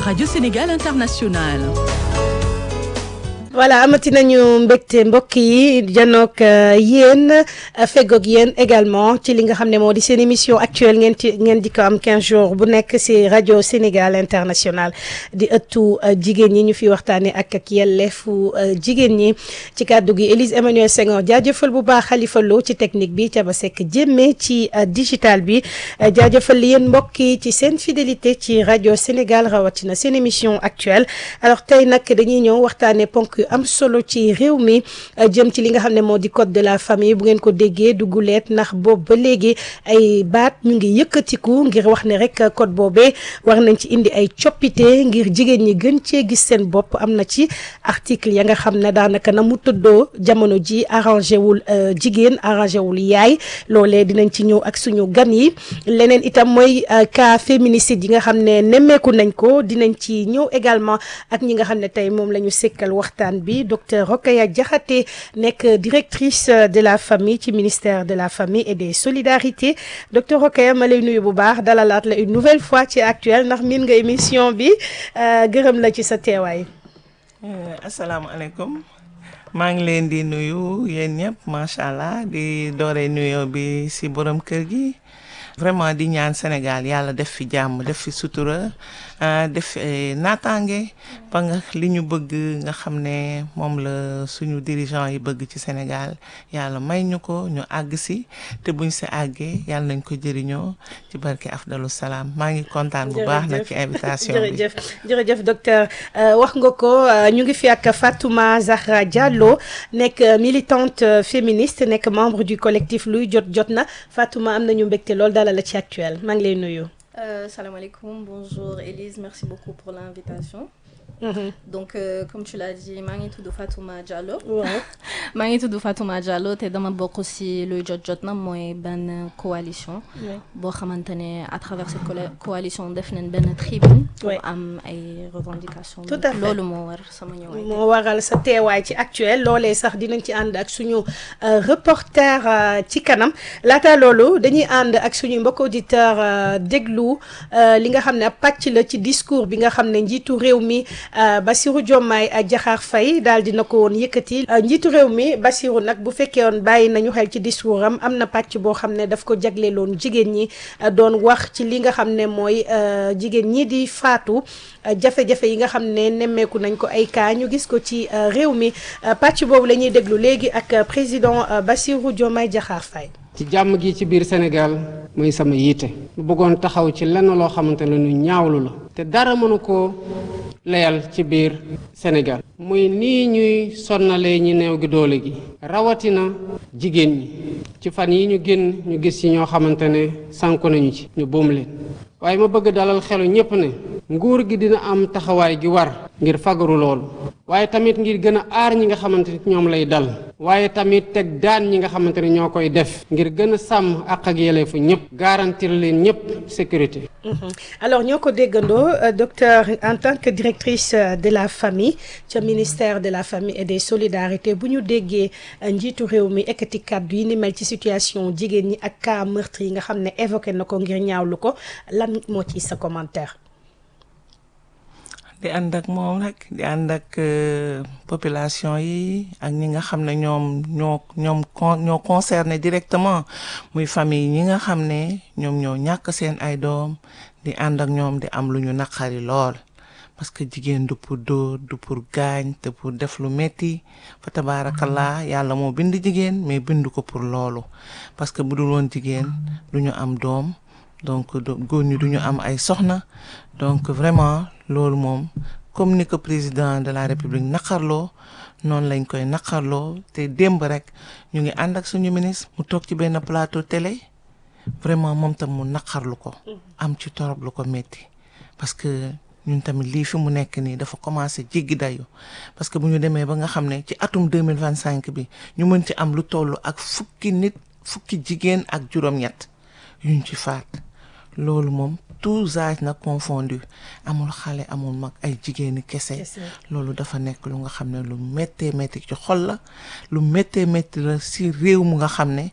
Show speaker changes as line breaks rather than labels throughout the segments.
Radio Sénégal International.
voilà amati nañu mbégte mbokk yi janook yéen feggoog yéen également ci li nga xam ne moo di seen émission actuelle ngeen ci ngeen di ko am 15 jours bu nekk ci rajo Sénégal international di ëttu jigéen ñi ñu fi waxtaanee ak ak yelleefu jigéen ñi ci kàddu gi Élise Emmanuel Senghor jaajëfal bu baax Khalifa Lo ci technique bi Thiaba Seck jémme ci digital bi jaajëfal yéen mbokk yi ci seen fidélité ci rajo Sénégal rawatina seen émission actuelle alors tey nag dañuy ñëw waxtaanee ponk am solo ci réew mi jëm ci li nga xam ne moo di code de la famille bu ngeen ko déggee dugguleet ndax boobu ba léegi ay baat ñu ngi yëkkatiku ngir wax ne rek code boobee war nañ ci indi ay coppite ngir jigéen ñi gën cee gis seen bopp am na ci article ya nga xam ne daanaka na mu tëddoo jamono ji arrangé wul jigéen arrangé wul yaay loolee dinañ ci ñëw ak suñu gan yi leneen itam mooy cas féminicide yi nga xam ne nemmeeku nañ ko dinañ ci ñëw également ak ñi nga xam ne tey moom la ñu sekkal waxtaan bi docteur Rokhaya Diakhaté nekk directrice de la famille ci ministère de la famille et des solidarités docteur Rokhaya ma lay nuyu bu baax dalalaat la une nouvelle fois ci actuel ndax miin nga émission bi gërëm la ci sa teewaay.
asalaamaaleykum maa ngi leen di nuyu yéen ñëpp macha allah di doore nuyoo bi si borom kër gi vraiment di ñaan Sénégal yàlla def fi jàmm def fi sutura. def naataange ba nga li ñu bëgg nga xam ne moom la suñu dirigeant yi bëgg ci Sénégal yàlla may ñu ko ñu àgg si te buñ si àggee yàlla nañ ko jëriñoo ci barke afdalu salaam maa ngi kontaan bu baax nag ci invitation bi
jërëjëf jërëjëf docteur wax nga ko ñu ngi fi ak Fatouma Zahra Diallo nekk militante féministe nekk membre du collectif luy jot jot na Fatouma am nañu mbégte lool dalal la ci actuel maa ngi lay nuyu
Euh, salam alaikum, bonjour Elise, merci beaucoup pour l'invitation. Mmh. Donc, euh, comme tu l'as dit, maa ngi tudd Fatouma Diallo.
waaw
maa ngi tudd Fatouma Diallo te dama bokk ci luy jot jot na mooy benn coalition. boo xamante ne à travers cette coalition def nañ benn tribune. pour am ay revendications.
tout à fait
loolu moo war sama ñëwaay.
moo waral sa teewaay ci actuel loolee sax dinañ ci ànd ak suñu reporter ci kanam laata loolu dañuy ànd ak suñu mbokk auditeur déglu li nga xam ne pàcc la ci discours bi nga xam ne njiitu réew mi. Bassirou Diomaye Diakhar Faye daal dina ko woon yëkkati njiitu réew mi Bassirou nag bu fekkee woon bàyyi nañu xel ci discours am am na pàcc boo xam ne daf ko jagleeloon jigéen ñi doon wax ci li nga xam ne mooy jigéen ñi di faatu jafe-jafe yi nga xam ne nemmeeku nañ ko ay cas ñu gis ko ci réew mi pàcc boobu la ñuy déglu léegi ak président Bassirou Diomaye Diakhar Faye
ci jàmm gi ci biir Sénégal mooy sama yiite mu bëggoon taxaw ci lenn loo xamante ne lu ñaawlu la te dara mënu koo layal ci biir Sénégal muy nii ñuy sonnalee ñi néew gi doole gi rawatina jigéen ñi ci fan yi ñu génn ñu gis ci ñoo xamante ne sànku nañu ci ñu boom leen waaye ma bëgg dalal xelu ñépp ne nguur gi dina am taxawaay gi war ngir fagaru loolu waaye tamit ngir gën a aar ñi nga xamante ne ñoom lay dal waaye tamit teg daan ñi nga xamante ne ñoo koy def ngir gën a sàmm àq ak yelleefu ñëpp garantir leen ñëpp sécurité.
alors ñoo ko déggandoo docteur en tant que directrice de la famille ca ministère de la famille et des solidarités bu ñu déggee njiitu réew mi ekkati kàddu yi ni mel ci situation jigéen ñi ak cas meurtre yi nga xam ne évoqué na ko ngir ñaawlu ko lan moo ci sa commentaire.
di ànd ak moom rek di ànd ak population yi ak ñi nga xam ne ñoom ñoo ñoom ñoo concerné directement muy famille ñi nga xam ne ñoom ñoo ñàkk seen ay doom di ànd ak ñoom di am lu ñu naqari lool parce que jigéen du pour dóor du pour gaañ te pour def lu metti fa tabaarakallah yàlla moo bind jigéen mais bind ko pour loolu parce que bu dul woon jigéen du ñu am doom donc góor ñi du ñu am ay soxna donc vraiment loolu moom comme ni ko président de la république naqarloo noonu lañ koy naqarloo te démb rek ñu ngi ànd ak suñu ministre mu toog ci benn plateau télé vraiment moom tam mu naqarlu ko am ci torop lu ko métti parce que ñun tamit lii fi mu nekk nii dafa commencé jéggi dayu parce que bu ñu demee ba nga xam ne ci atum deux mille vingt cinq bi ñu mën ci am lu toll ak fukki nit fukki jigéen ak juróom-ñett yuñ ci faat loolu moom tous âges nag confondu amul xale amul mag ay jigéeni kese loolu dafa nekk lu nga xam ne lu méttee métti ci xol la lu méttee métti la si réew mu nga xam ne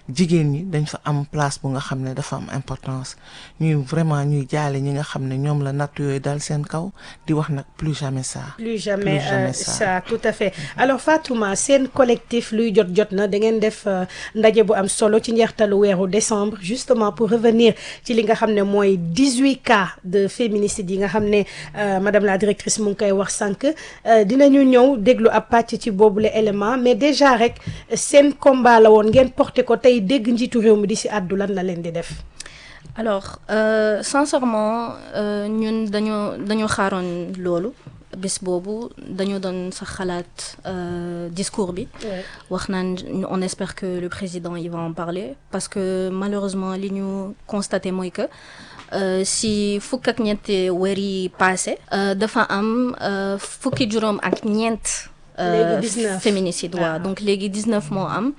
jigéen ñi dañ fa am place bu nga xam ne dafa am importance ñuy vraiment ñuy jaale ñi nga xam ne ñoom la natt yooyu dal seen kaw di wax nag plus jamais ça.
plus jamais,
Plus jamais
euh,
ça.
ça tout à fait alors Fatouma seen collectif luy jot jot na da ngeen def euh, ndaje bu am solo ci njeextalu weeru décembre justement pour revenir ci li nga xam ne mooy 18 cas de féminicide yi nga xam ne euh, madame la directrice mu ngi koy wax sànq euh, dinañu ñëw déglu ab pàcc ci boobule élément mais déjà rek seen combat la woon ngeen porté ko tey dégg njiitu réew mi di si àddu lan la leen di def.
alors euh, sincèrement euh, ñun dañoo dañoo xaaroon loolu bés boobu dañoo doon sax xalaat euh, discours bi wax naan on espère que le président il va en parler parce que malheureusement li ñu constaté mooy que euh, si fukk ak ñetti weer yi passé euh, dafa am euh, fukki juróom ak ñeent euh,
Léegi 19.
féminicide waaw
Ah.
donc léegi 19 moo am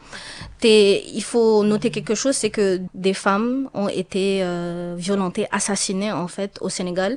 te il faut noter quelque chose c'est que des femmes ont été euh, violentées assassinées en fait au Sénégal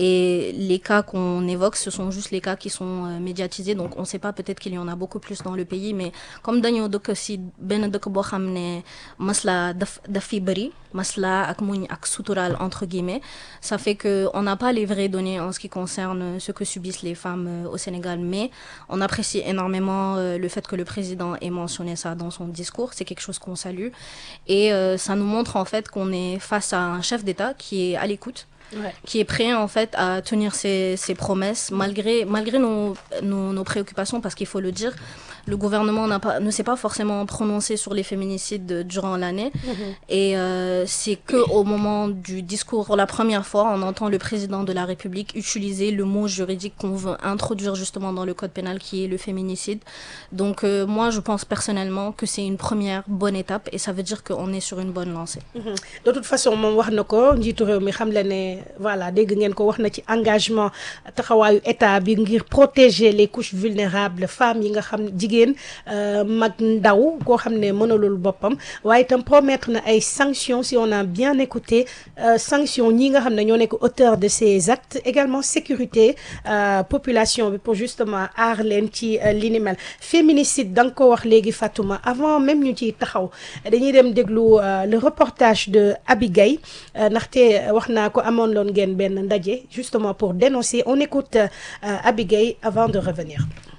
et les cas qu'on évoque ce sont juste les cas qui sont euh, médiatisés donc on sait pas peut-être qu'il y en a beaucoup plus dans le pays mais comme dañoo dëkk si benn dëkk boo xam ne masla daf daf fi bëri masla ak muñ ak sutural entre guillemets ça fait que on n'a pas les vraies données en ce qui concerne ce que subissent les femmes euh, au Sénégal mais on apprécie énormément euh, le fait que le président ait mentionné ça dans son discours c'est quelque chose qu'on salue et euh, ça nous montre en fait qu'on est face à un chef d'État qui est à l'écoute
Ouais.
qui est prêt en fait à tenir ses, ses promesses malgré malgré nos, nos, nos préoccupations parce qu'il faut le dire le gouvernement n'a pas ne s'est pas forcément prononcé sur les féminicides durant l'année et euh, c'est que au moment du discours pour la première fois on entend le président de la République utiliser le mot juridique qu'on veut introduire justement dans le code pénal qui est le féminicide donc euh, moi je pense personnellement que c'est une première bonne étape et ça veut dire qu'on est sur une bonne lancée
Mhm. de toute façon moom wax na ko njiitu réew mi xam la ne voilà dégg ngeen ko wax na ci engagement taxawaayu état bi ngir protéger les couches vulnérables femmes yi nga xam jigéen euh, mag ndaw koo xam ne mënalul boppam waaye itam promettre na ay sanctions si on a bien écouté euh, sanctions ñi nga xam ne ñoo nekk auteur de ces actes également sécurité euh, population bi pour justement aar leen ci euh, li ni mel féminicide da nga ko wax léegi Fatouma avant même ñu ciy taxaw dañuy dem déglu euh, le reportage de Abigay euh, ndaxte wax naa ko amoon loon ngeen benn ndaje justement pour dénoncer on écoute euh, Abigay avant de revenir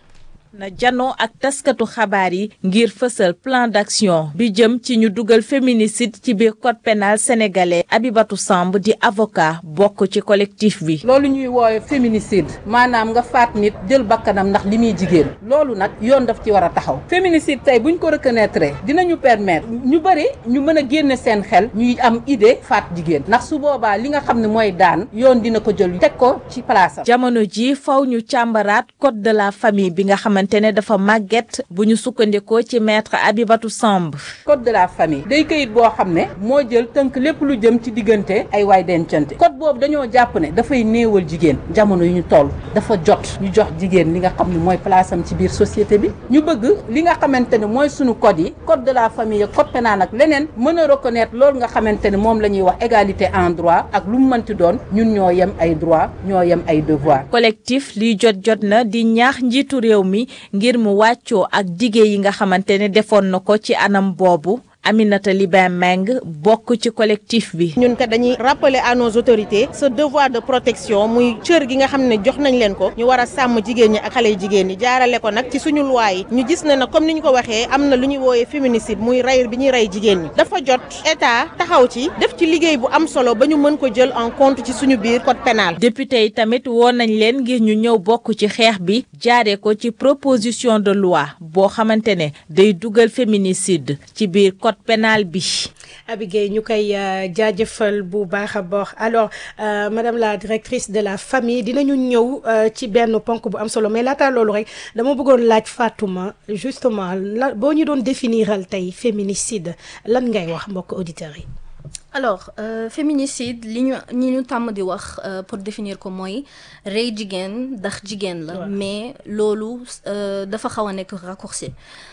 na janoo ak taskatu xabaar yi ngir fësal plan d'action bi jëm ci ñu dugal féminicide ci biir code pénal sénégalais Abibatou Samb di avocat bokk ci collectif bi
loolu ñuy woowe féminicide maanaam nga faat nit jël bakkanam ndax li muy jigéen loolu nag yoon daf ci war a taxaw féminicide tey buñ ko reconnaître dinañu permettre ñu bëri ñu mën a génne seen xel ñuy am idée faat jigéen ndax su boobaa li nga xam ne mooy daan yoon dina ko jël teg ko ci place am
jamono ji faw ñu càmbaraat code de la famille bi nga xamante ne dafa màgget bu ñu sukkandikoo ci maître Abibatou Samb
code de la famille day këyit boo xam ne moo jël tënk lépp lu jëm ci diggante ay waay dencante code boobu dañoo jàpp ne dafay néewal jigéen jamono yu ñu toll dafa jot ñu jox jigéen li nga xam ne mooy place am ci biir société bi ñu bëgg li nga xamante ne mooy sunu code yi code de la famille code pénal ak leneen mën a reconnaître loolu nga xamante ne moom la ñuy wax égalité en droit ak lu mu mënti doon ñun ñoo yem ay droit ñoo yem ay devoir
collectif liy jot jot na di ñaax njiitu réew mi ngir mu wàccoo ak dige yi nga xamante ne defoon na ko ci anam boobu Aminata Libin Meng bokk ci collectif bi.
ñun kat dañuy rappeler à nos autorités ce devoir de protection muy cër gi nga xam ne jox nañ leen ko ñu war a sàmm jigéen ñi ak xale yu jigéen ñi jaarale ko nag ci suñu loi yi ñu gis ne nag comme ni ñu ko waxee am na lu ñuy wooyee féminicide muy rey bi ñuy rey jigéen ñi dafa jot état taxaw ci def ci liggéey bu am solo ba ñu mën ko jël en compte ci suñu biir code pénal
député yi tamit woon nañ leen ngir ñu ñëw bokk ci xeex bi jaaree ko ci proposition de loi boo xamante ne day dugal féminicide ci biir code pénal bi.
Abigay ñu koy jaajëfal bu baax a baax alors euh, madame la directrice de la famille dinañu ñëw euh, ci benn ponk bu am solo mais laata loolu rek dama bëggoon laaj Fatouma justement la boo ñu doon définiral tey féminicide lan ngay wax mbokk auditeurs yi.
alors euh, féminicide li ñu ñi ñu tàmm di wax euh, pour définir ko mooy rey jigéen ndax jigéen la mais loolu euh, dafa xaw a nekk raccourci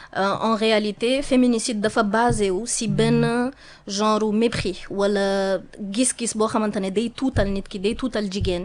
en réalité féminicide dafa basé wu si benn genre mépris wala gis-gis boo xamante ne day tuutal nit ki day tuutal jigéen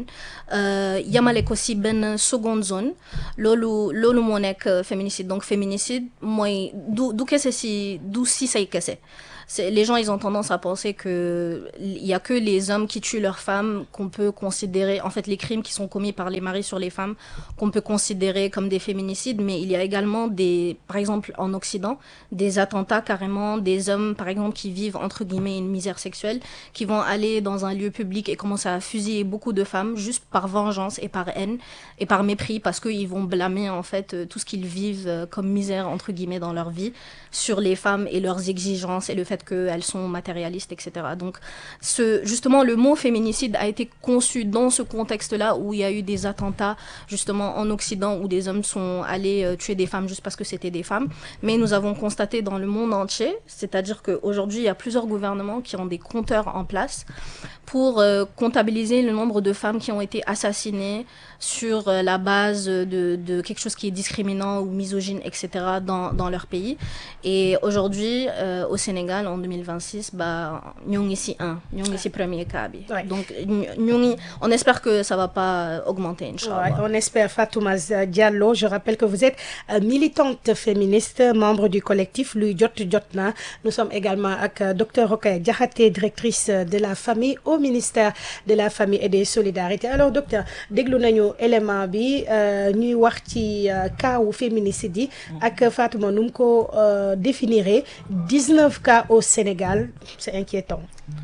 yamale ko si benn seconde zone loolu loolu moo nekk féminicide donc féminicide mooy du du kese si du si say kese c'est les gens ils ont tendance à penser que il y a que les hommes qui tuent leurs femmes qu'on peut considérer en fait les crimes qui sont commis par les maris sur les femmes qu'on peut considérer comme des féminicides mais il y a également des par exemple en Occident des attentats carrément des hommes par exemple qui vivent entre guillemets une misère sexuelle qui vont aller dans un lieu public et commencer à fusiller beaucoup de femmes juste par vengeance et par haine et par mépris parce qu'ils vont blâmer en fait euh, tout ce qu'ils vivent euh, comme misère entre guillemets dans leur vie sur les femmes et leurs exigences et le fait qu'elles sont matérialistes etc donc ce justement le mot féminicide a été conçu dans ce contexte là où il y a eu des attentats justement en Occident où des hommes sont allés euh, tuer des femmes juste parce que c'était des femmes mais nous avons constaté dans le monde entier c'est-à-dire qu'aujourd'hui il y a plusieurs gouvernements qui ont des compteurs en place pour euh, comptabiliser le nombre de femmes qui ont été assassinées sur euh, la base de, de quelque chose qui est discriminant ou misogyne, etc. dans, dans leur pays. Et aujourd'hui, euh, au Sénégal, en 2026, bah, nous sommes ici un, nous sommes ici premier cas. bi.
Ouais.
Donc, nous- nous- on espère que ça va pas augmenter, Inch'Allah.
Ouais, on espère Fatouma Diallo. Je rappelle que vous êtes euh, militante féministe, membre du collectif Luy Jot Jotna. Nous sommes également avec euh, Dr Rokhaya Diakhaté, directrice euh, de la famille au ministère de la famille et des solidarités. Alors docteur déglu nañu élément bi euh, ñuy wax ci euh, cas wu féminicide yi ak Fatouma nu mu ko euh, définiré 19 cas au Sénégal c'est inquiétant.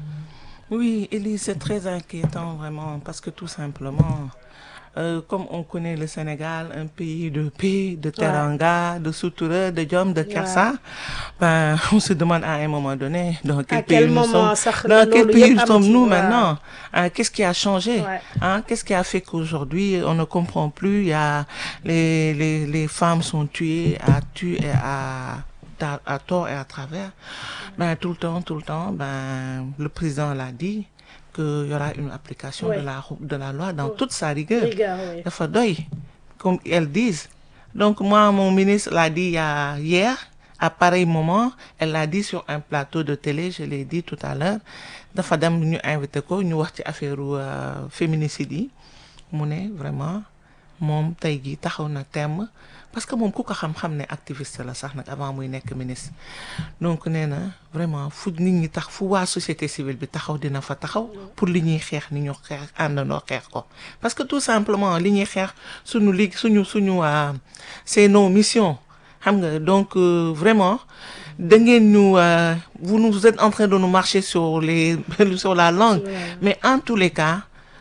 Oui, Elise, c'est très inquiétant vraiment parce que tout simplement, euh, comme on connaît le Sénégal, un pays de paix, de teranga, de sutura, de jom, de kersa, ben, on se demande à un moment donné dans quel
À
pays
quel
nous
moment
sommes.
ça-
Dans quel
loolu
pays
yëpp am
sommes-nous
ci,
maintenant
waaw.
Hein, Qu'est-ce qui a changé
Ouais.
hein? Qu'est-ce qui a fait qu'aujourd'hui on ne comprend plus Il y a les, les, les femmes sont tuées à tuer à à, à tort et à travers. Ben tout le temps, tout le temps, ben le président l'a dit qu'il y aura une application
Ouais.
de la de la loi dans toute sa rigueur.
Rigueur, oui.
dafa doy comme elles disent donc moi mon ministre l'a dit il y a hier à pareil moment elle l'a dit sur un plateau de télé je l'ai dit tout à l'heure dafa dem ñu invité ko ñu wax ci affaire euh, féminicide yi mu ne vraiment moom tey jii taxaw na temm parce que moom ku ko xam-xam ne activiste la sax nag avant muy nekk ministre donc nee na vraiment fu nit ñi tax fu waa société civile bi taxaw dina fa taxaw pour li ñuy xeex ni ñu xeex àndandoo xeex ko parce que tout simplement li ñuy xeex suñu lig suñu suñu waa c'est nos missions xam nga donc euh, vraiment da ngeen ñu euh, vous nous vous êtes en train de nous marcher sur les sur la langue mais en tous les cas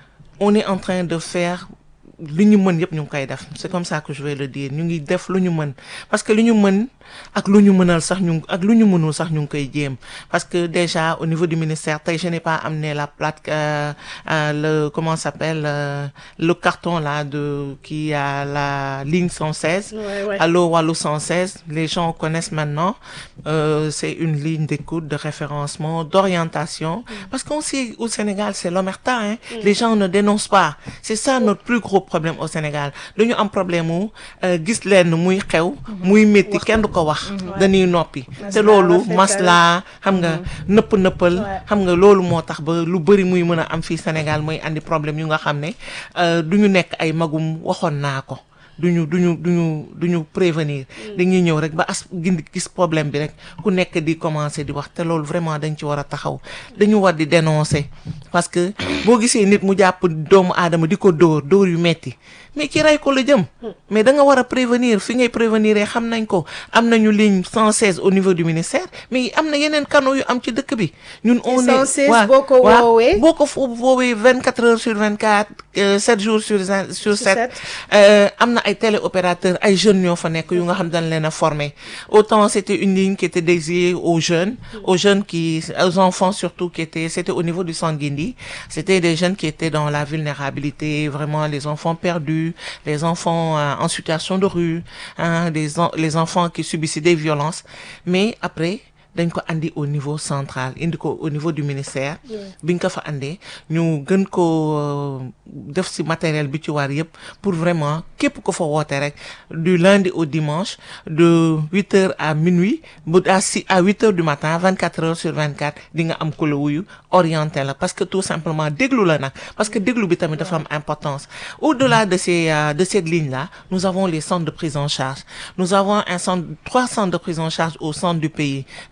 on est en train de faire lu ñu mën yëpp ñu ngi koy def c'est comme ça que je vais le dire ñu ngi def lu ñu mën parce que lu ñu mën ak lu ñu mënal sax ñu ak lu ñu mënul sax ñu ngi koy jéem parce que déjà au niveau du ministère tey je n'ai pas amené la plate euh, euh, le comment ça s'appelle euh, le carton là de qui a la ligne 116
Ouais, ouais.
Allo Wallo 116 les gens connaissent maintenant euh, c'est une ligne d'écoute de référencement d'orientation parce qu'on sait au Sénégal c'est l'omerta hein les gens ne dénoncent pas c'est ça notre plus gros problème au Sénégal dañu am problème mu euh, gis leen muy xew muy métti kenn du ko wax dañuy noppi te loolu
rafetal.
masla xam nga nëpp nëppal
Ouais.
xam nga loolu moo tax ba lu bëri muy mën a am fii Sénégal muy andi problème yu nga xam ne euh, du ñu nekk ay magum waxoon naa ko duñu duñu duñu duñu prévenir dañuy ñëw rek ba as gindi gis problème bi rek ku nekk di commencer di wax te loolu vraiment dañ ci war a taxaw dañu war di dénoncer parce que boo gisee nit mu jàpp doomu aadama di ko dóor dóor yu metti mais ci rey ko la jëm mais da nga war a prévenir fi ngay prévenir xam nañ ko am nañu ligne 116 au niveau du ministère mais am na yeneen canaux yu am ci dëkk bi ñun on est
116
waaw,
boo ko
waaw,
woowee.
boo ko fo- woowee 24 heures sur 24 euh, 7 jours sur zin- sur 7
sept.
euh, am na ay téléopérateurs ay jeunes ñoo fa nekk yu nga xam dañ leen a former autant c'était une ligne qui était dédiée aux jeunes aux jeunes qui aux enfants surtout qui étaient c'était au niveau du Sanguindi c'était des jeunes qui étaient dans la vulnérabilité vraiment les enfants perdus les enfants euh, en situation de rue hein, les en- les enfants qui subissaient des violences mais après dañ ko andi au niveau central indi ko au niveau du ministère biñ ko fa andee ñu gën ko euh, def ci matériel bi ci war yëpp pour vraiment képp ko fa woote rek du lundi au dimanche de huit heures à minuit bu à si à huit heures du matin vingt quatre heures sur vingt quatre di nga am ku la wuyu orienté la parce que tout simplement déglu la nag parce que déglu bi tamit dafa am importance au-delà de ces euh, de cette ligne là nous avons les centres de prise en charge nous avons un centre trois centres de prise en charge au centre du pays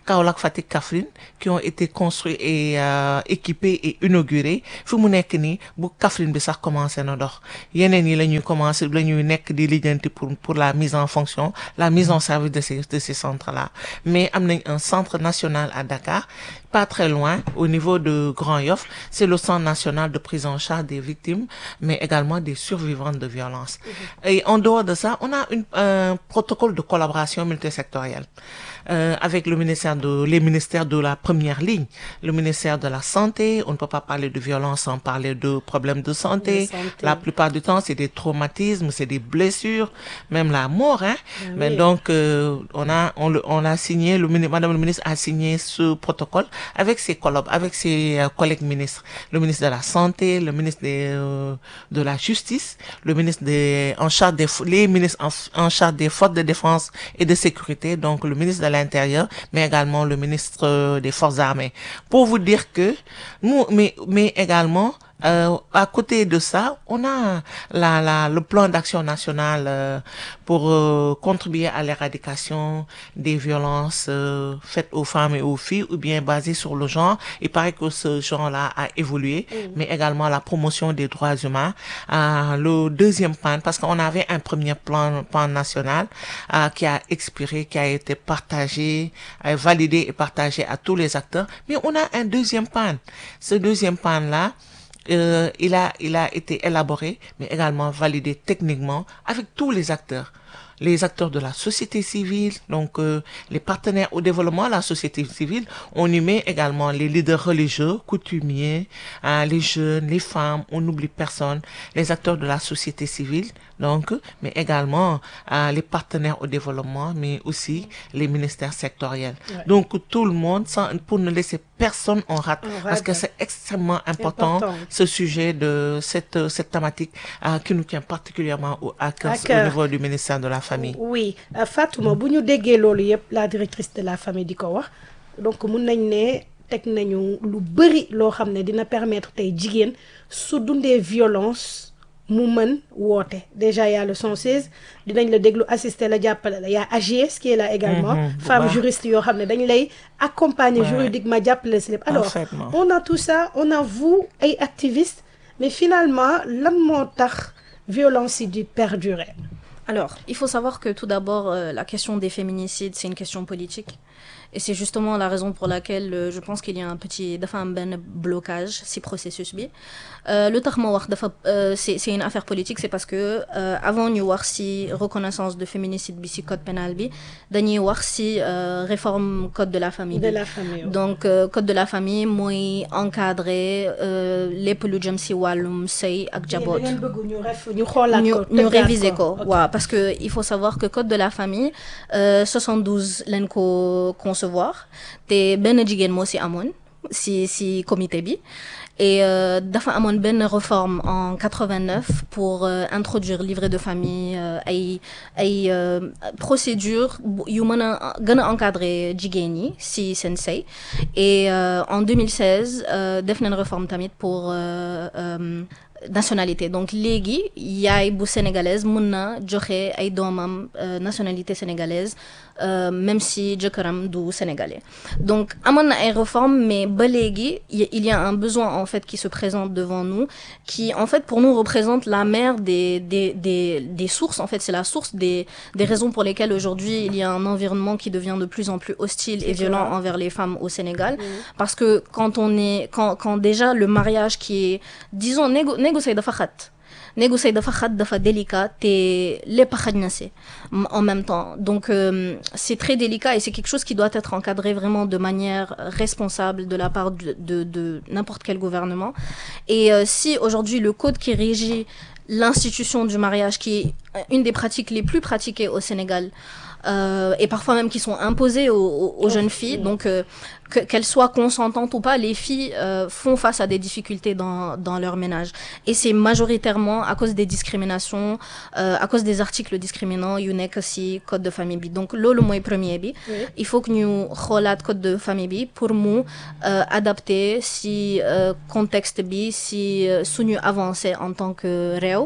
Kaolack Fatick Kaffrine qui ont été construits et euh, équipés et inaugurés fi mu nekk nii bu Kaffrine bi sax commencé na dox yeneen yi la ñuy commencé la ñuy nekk di lijjanti pour pour la mise en fonction la mise en service de ces de ces centres là mais am nañ un centre national à Dakar pas très loin au niveau de Grand Yoff c'est le centre national de prise en charge des victimes mais également des survivantes de violences et en dehors de ça on a une, un protocole de collaboration multisectorielle euh, avec le ministère de les ministères de la première ligne le ministère de la santé on ne peut pas parler de violence sans parler de problèmes de santé,
De santé.
la plupart du temps c'est des traumatismes c'est des blessures même la mort hein mais
oui.
donc euh, on a on, le- on a signé le mini- madame le ministre a signé ce protocole avec ses collab avec ses euh, collègues ministres le ministre de la santé le ministre des, euh, de la justice le ministre des en charge des fo- les ministres en, en charge des forces de défense et de sécurité donc le ministre de l'intérieur mais également le ministre euh, des forces armées pour vous dire que nous mais mais également euh, à côté de ça, on a la, la, le plan d'action national euh, pour euh, contribuer à l'éradication des violences euh, faites aux femmes et aux filles ou bien basées sur le genre. Il paraît que ce genre-là a évolué, mais également la promotion des droits humains. Euh, le deuxième plan, parce qu'on avait un premier plan, plan national euh, qui a expiré, qui a été partagé, euh, validé et partagé à tous les acteurs, mais on a un deuxième plan. Ce deuxième plan-là, euh, il a il a été élaboré mais également validé techniquement avec tous les acteurs les acteurs de la société civile donc euh, les partenaires au développement de la société civile on y met également les leaders religieux coutumiers hein, les jeunes les femmes on n'oublie personne les acteurs de la société civile donc mais également euh, les partenaires au développement mais aussi les ministères sectoriels donc tout le monde sans pour ne laisser personne en rate
En
parce que
rate.
c'est extrêmement important,
Important.
ce sujet de cette euh, cette thématique euh, qui nous tient particulièrement au, à cœur
À
au
cœur.
niveau du ministère de la famille.
oui euh, Fatouma bu ñu déggee loolu yëpp la directrice de la famille di ko wax donc mun nañ ne teg nañu lu bëri loo xam ne dina permettre tey jigéen su dundee violence mu mën woote déjà y a le 116 dinañ la déglu assister la jàppale la y a AGS qui est là également
Mhm, bu
femme
baax.
juriste yoo xam ne dañ lay accompagner
Ouais.
juridiquement jàppale si lépp alors
Parfaitement.
on a tout ça on a vous ay activistes mais finalement lan moo tax violence yi di perdurer
Alors, il faut savoir que tout d'abord, euh, la question des féminicides, c'est une question politique. Et c'est justement la raison pour laquelle euh, je pense qu'il y a un petit dafa am benn blocage si processus bi Euh, lu tax ma wax dafa euh, c'est c'est une affaire politique c'est parce que euh, avant ñu wax si reconnaissance de féminicide bi si code pénal bi dañuy wax si euh, réforme code de la famille
de
bi
la famille
donc euh, code de la famille mooy encadrer euh, lépp lu jëm si wàllum sëy ak jaboot
ngeen bëgg ñu ref ñu xoolaat
ñu
ko
ñu
tëggaat
réviser ko
Ok.
waaw parce que il faut savoir que code de la famille euh, 72 lañ ko concevoir te benn jigéen moo si amoon si si comité bi et euh, dafa amoon benn réforme en 89 pour euh, introduire livret de famille euh, ay ay euh, procédure bu- yu mën a gën a encadrer jigéen ñi si seen sëy et euh, en 2016 euh, def nañ réforme tamit pour euh, euh, nationalité donc léegi yaay bu sénégalaise mën na joxe ay doomam euh, nationalité sénégalaise euh, même si jëkkëram du sénégalais donc amoon na ay réformes mais ba léegi y- il y a un besoin en fait qui se présente devant nous qui en fait pour nous représente la mère des des des des sources en fait c'est la source des des raisons pour lesquelles aujourd'hui il y a un environnement qui devient de plus en plus hostile et
C'est
violent
clair.
envers les femmes au Sénégal parce que quand on est quand quand déjà le mariage qui est disons négo négocier dafa xat négocier dafa xat dafa délicat te lépp xaj na si m- en même temps donc euh, c'est très délicat et c'est quelque chose qui doit être encadré vraiment de manière responsable de la part de de, de n'importe quel gouvernement et euh, si aujourd'hui le code qui régit l'institution du mariage qui est une des pratiques les plus pratiquées au Sénégal euh, et parfois même qui sont imposées aux, aux- aux jeunes filles. Donc, euh, que- qu'elles soient consentantes ou pas, les filles euh, font face à des difficultés dans, dans leur ménage. Et c'est majoritairement à cause des discriminations, euh, à cause des articles discriminants, yu nekk si code de famille bi. Donc, loolu mooy premier bi. Il faut que ñu xoolaat code de famille bi pour mu euh, adapter si euh, contexte bi si euh, suñu avancer en tant que réew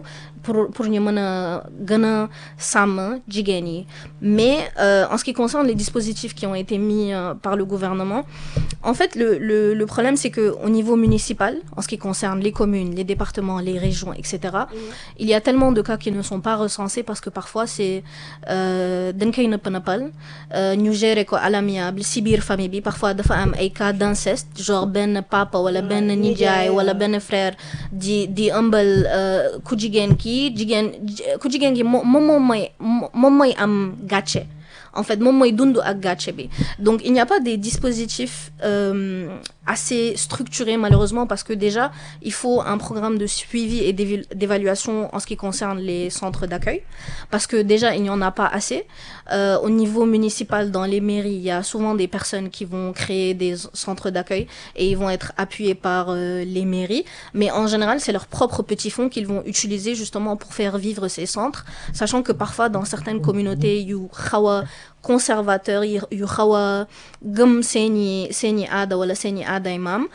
pour pour ñu mën a gën a sàmm jigéen yi mais euh, en ce qui concerne les dispositifs qui ont été mis euh, par le gouvernement en fait le le le problème c'est que au niveau municipal en ce qui concerne les communes les départements les régions etc il y a tellement de cas qui ne sont pas recensés parce que parfois c'est dañ koy nëpp nëppal ñu gérer ko à l'amiable si biir famille bi parfois dafa am ay cas d'inceste genre benn papa wala benn nijaay wala benn frère di di ëmbal ku jigéen ki jigéen ku jigéen ki moom moom mooy moom mooy am gàcce en fait moom mooy dund ak gàcce bi donc il n'y a pas des dispositifs euh, assez structurés malheureusement parce que déjà il faut un programme de suivi et d'évaluation en ce qui concerne les centres d'accueil parce que déjà il n'y en a pas assez euh, au niveau municipal dans les mairies il y a souvent des personnes qui vont créer des centres d'accueil et ils vont être appuyés par euh, les mairies mais en général c'est leurs propres petits fonds qu'ils vont utiliser justement pour faire vivre ces centres sachant que parfois dans certaines communautés yu xaw a conservateurs yu xaw a gëm seeni seeni aada wala seeni aaday maam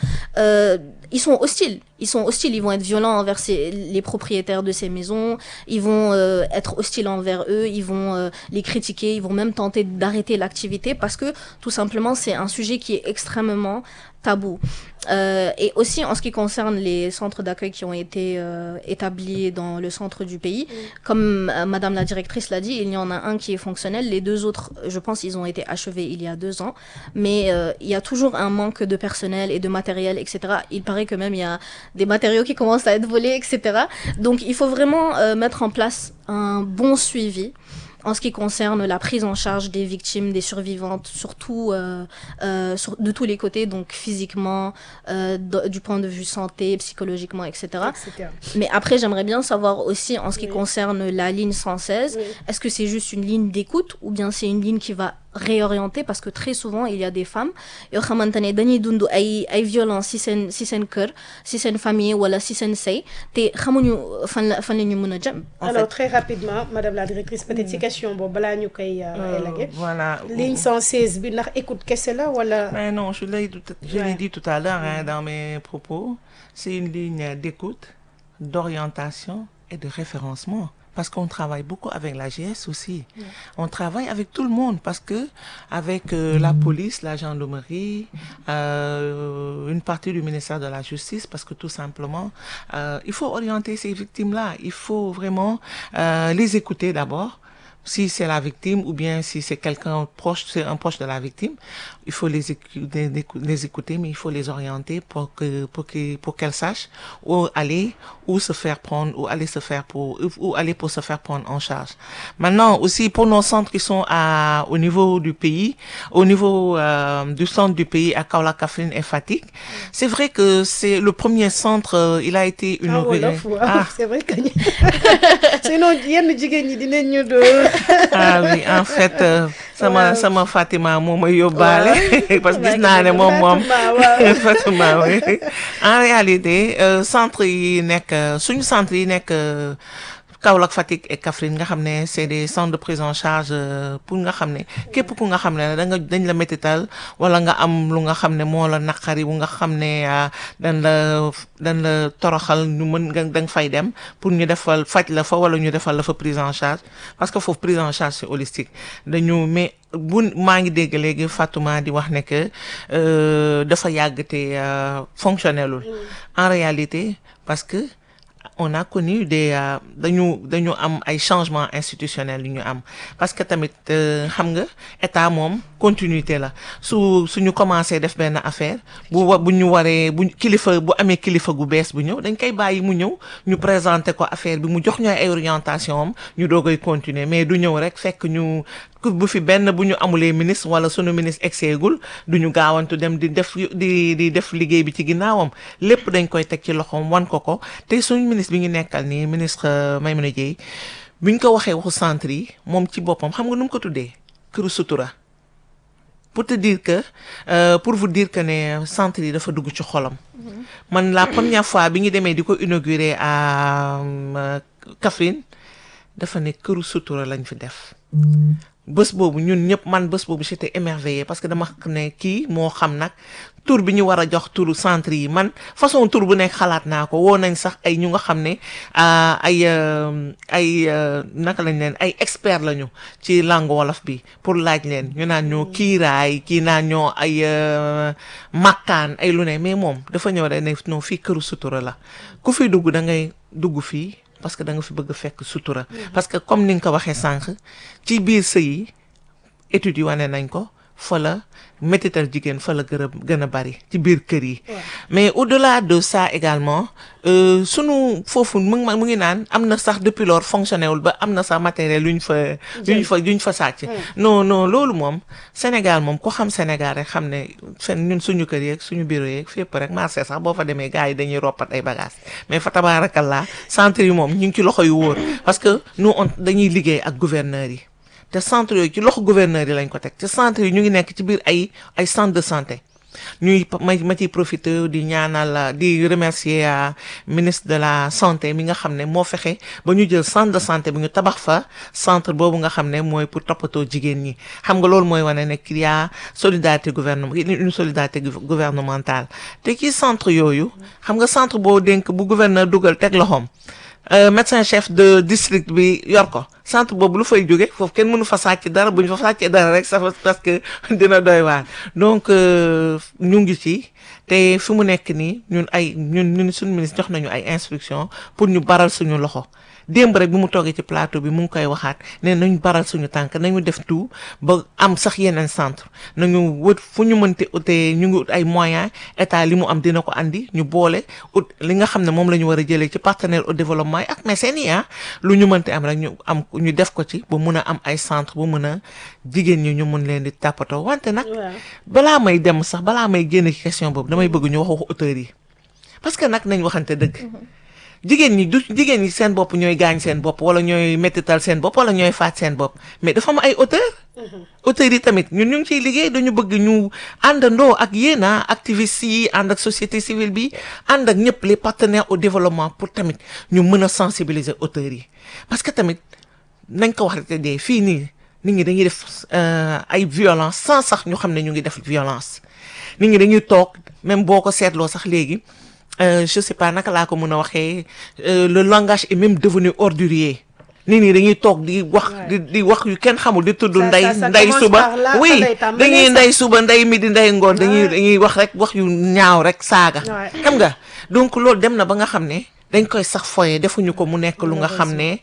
ils sont hostiles ils sont hostiles ils vont être violents envers ces, les propriétaires de ces maisons ils vont euh, être hostiles envers eux ils vont euh, les critiquer ils vont même tenter d'arrêter l'activité parce que tout simplement c'est un sujet qui est extrêmement tabou euh, et aussi en ce qui concerne les centres d'accueil qui ont été euh, établis dans le centre du pays mmh. comme euh, madame la directrice l'a dit il y en a un qui est fonctionnel les deux autres je pense ils ont été achevés il y a deux ans mais il y a toujours un manque de personnel et de matériel etc il paraît que même il y a des matériaux qui commencent à être volés etc donc il faut vraiment mettre en place un bon suivi en ce qui concerne la prise en charge des victimes, des survivantes, surtout euh, euh, sur, de tous les côtés, donc physiquement, euh, du point de vue santé, psychologiquement, etc.
etc.
Mais après, j'aimerais bien savoir aussi en ce qui oui. concerne la ligne 116, oui. est-ce que c'est juste une ligne d'écoute ou bien c'est une ligne qui va réorienter parce que très souvent il y a des femmes yoo xamante ne dañuy dund ay ay violence si seen si seen kër si seen famille wala si seen sëy te xamuñu fan la fan la ñu mën a jëm.
alors très rapidement madame la directrice peut-être si question boobu balaa ñu koy. élaguer
voilà
ligne 116 bi ndax écoute kese la wala.
mais non je l'ai je l'ai dit tout à l'heure hein, dans mes propos c'est une ligne d'écoute d'orientation et de référencement. parce qu'on travaille beaucoup avec la GS aussi. Ouais. On travaille avec tout le monde parce que avec euh, la police, la gendarmerie, euh, une partie du ministère de la Justice, parce que tout simplement, euh, il faut orienter ces victimes-là. Il faut vraiment les écouter d'abord. Si c'est la victime ou bien si c'est quelqu'un proche, c'est un proche de la victime, il faut les écouter, les écouter, mais il faut les orienter pour que pour que pour qu'elles sachent où aller, où se faire prendre, où aller se faire pour où aller pour se faire prendre en charge. Maintenant aussi pour nos centres qui sont à au niveau du pays, au niveau euh, du centre du pays à Kaolack, Kaffrine et Fatick, c'est vrai que c'est le premier centre, euh, il a été inauguré.
Ah, c'est vrai que sinon yenn jigéen ñi dinañ ñu do
ah oui en fait sama sama Fatima moo may yóbbaale parce que gis naa ne moom moom Fatima oui en réalité centre yi nekk suñu centre yi nekk Kaolack Fatick et Kaffrine nga xam ne c'est des centres de prise en charge pour nga xam ne képp ku nga xam ne da nga dañ la métital wala nga am lu nga xam ne moo la naqari bu nga xam ne dañ la dañ la toroxal ñu mën nga da nga fay dem pour ñu defal faj la fa wala ñu defal la fa prise en charge parce que foofu prise en charge c'est holistique dañu mais bu maa ngi dégg léegi Fatouma di wax ne que dafa yàgg te fonctionnelul en réalité parce que on a connu des dañu dañu am ay changements institutionnels yu ñu am parce que tamit xam nga état moom continuité la su suñu commencé def benn affaire bu wa bu ñu waree bu kilifa bu amee kilifa gu bees bu ñëw dañ koy bàyyi mu ñëw ñu présenter ko affaire bi mu jox ñu ay orientation am ñu doogay continuer mais du ñëw rek fekk ñu bu fi benn bu ñu amulee ministre wala sunu ministre exeegul du ñu gaawantu dem di def di di def liggéey bi ci ginnaawam lépp dañ koy teg ci loxoom wan ko ko te suñu ministre bi ñu nekkal nii ministre Maimouna Dièye bi ñu ko waxee waxu centre yi moom ci boppam xam nga nu mu ko tuddee këru sutura pour te dire que euh, pour vous dire que ne centre yi dafa dugg ci xolam. man la première fois bi ñu demee di ko inaugurer à Kaffrine dafa ne këru sutura lañ fi def. bés boobu ñun ñëpp man bés boobu j'étais émerveillée parce que dama xam ne kii moo xam nag tur bi ñu war a jox turu centre yi man façon tur bu nekk xalaat naa ko woo nañ sax ay ñu nga xam ne ay ay naka lañ leen ay expert lañu ci langue wolof bi pour laaj leen ñu naan ñoo kiiraay kii naan ñoo ay makkaan ay lu ne mais moom dafa ñëw rek ne non fii këru sutura la ku fi dugg da ngay dugg fii parce que da nga fi bëgg a fekk sutura parce que comme ni nga ko waxee sànq ci biir sëy yi études yi wane nañ ko fa la métital jigéen fa la gën a gën a bari ci biir kër yi mais au-delà de ça également sunu foofu mu ngi mu ngi naan am na sax depuis lors fonctionné wul ba am na sax matériel yu ñu fa yu ñu fa yu ñu fa sàcc non non loolu moom Sénégal moom ko xam Sénégal rek xam ne fen ñun suñu kër yeeg suñu bureau yeeg fépp rek marché sax boo fa demee gars yi dañuy roppat ay bagages mais fa tabaarakallaa centre yi moom ñu ngi ci loxo yu wóor parce que nous on dañuy liggéey ak gouverneurs yi te centre yooyu ci loxo gouverneur yi lañ ko teg te centre yi ñu ngi nekk ci biir ay ay centre de santé ñuy ma ma ciy profité di ñaanal di remercier ministre de la santé mi nga xam ne moo fexe ba ñu jël centre de santé bi ñu tabax fa centre boobu nga xam ne mooy pour toppatoo jigéen ñi xam nga loolu mooy wane ne qu'il y a solidarité gouvernement une solidarité gouvernementale te ci centre yooyu xam nga centre boo dénk bu gouverneur dugal teg loxoom médecin chef de district bi yor ko centre boobu lu fay jóge foofu kenn mënu fa sàcc dara bu ñu fa sàccee dara rek ça parce que dina doy waar donc ñu ngi ci te fi mu nekk nii ñun ay ñun ñun suñu ministre jox nañu ay instructions pour ñu baral suñu loxo démb rek bi mu toogee ci plateau bi mu ngi koy waxaat ne nañu baral suñu tànk nañu def tout ba am sax yeneen centre nañu wët fu ñu mënte utee ñu ngi ut ay moyens état li mu am dina ko andi ñu boole ut li nga xam ne moom la ñu war a jëlee ci partenaire au développement yi ak mécènes yi ah lu ñu mënte am rek ñu am ñu def ko ci ba mun a am ay centre ba mun a jigéen ñi ñu mun leen di tàppatoo wante nag balaa may dem sax balaa may génn ci question boobu damay bëgg ñu wax waxu auteurs yi parce que nag nañ waxante dëgg jigéen ñi du jigéen ñi seen bopp ñooy gaañ seen bopp wala ñooy mettital seen bopp wala ñooy faat seen bopp mais dafa am ay auteur auteurs yi tamit ñun ñu ngi ciy liggéey dañu bëgg ñu àndandoo ak yéen a activistes yi ànd ak société civile bi ànd ak ñëpp les partenaires au développement pour tamit ñu mën a sensibiliser auteurs yi parce que tamit nañ ko wax rek dee fii nii nit ñi dañuy def ay violence sans sax ñu xam ne ñu ngi def violence nit ñi dañuy toog même boo ko seetloo sax léegi Euh, je sais pas naka laa ko mën a waxee le langage est même devenu ordurier nit ñi dañuy toog di wax di di wax yu kenn xamul di tudd ndey ndey suba oui dañuy ndey suba ndey midi ndey ngoon dañuy dañuy wax rek wax yu ñaaw rek saaga xam nga donc loolu dem na ba nga xam ne dañ koy sax foye defuñu ko mu nekk lu nga xam ne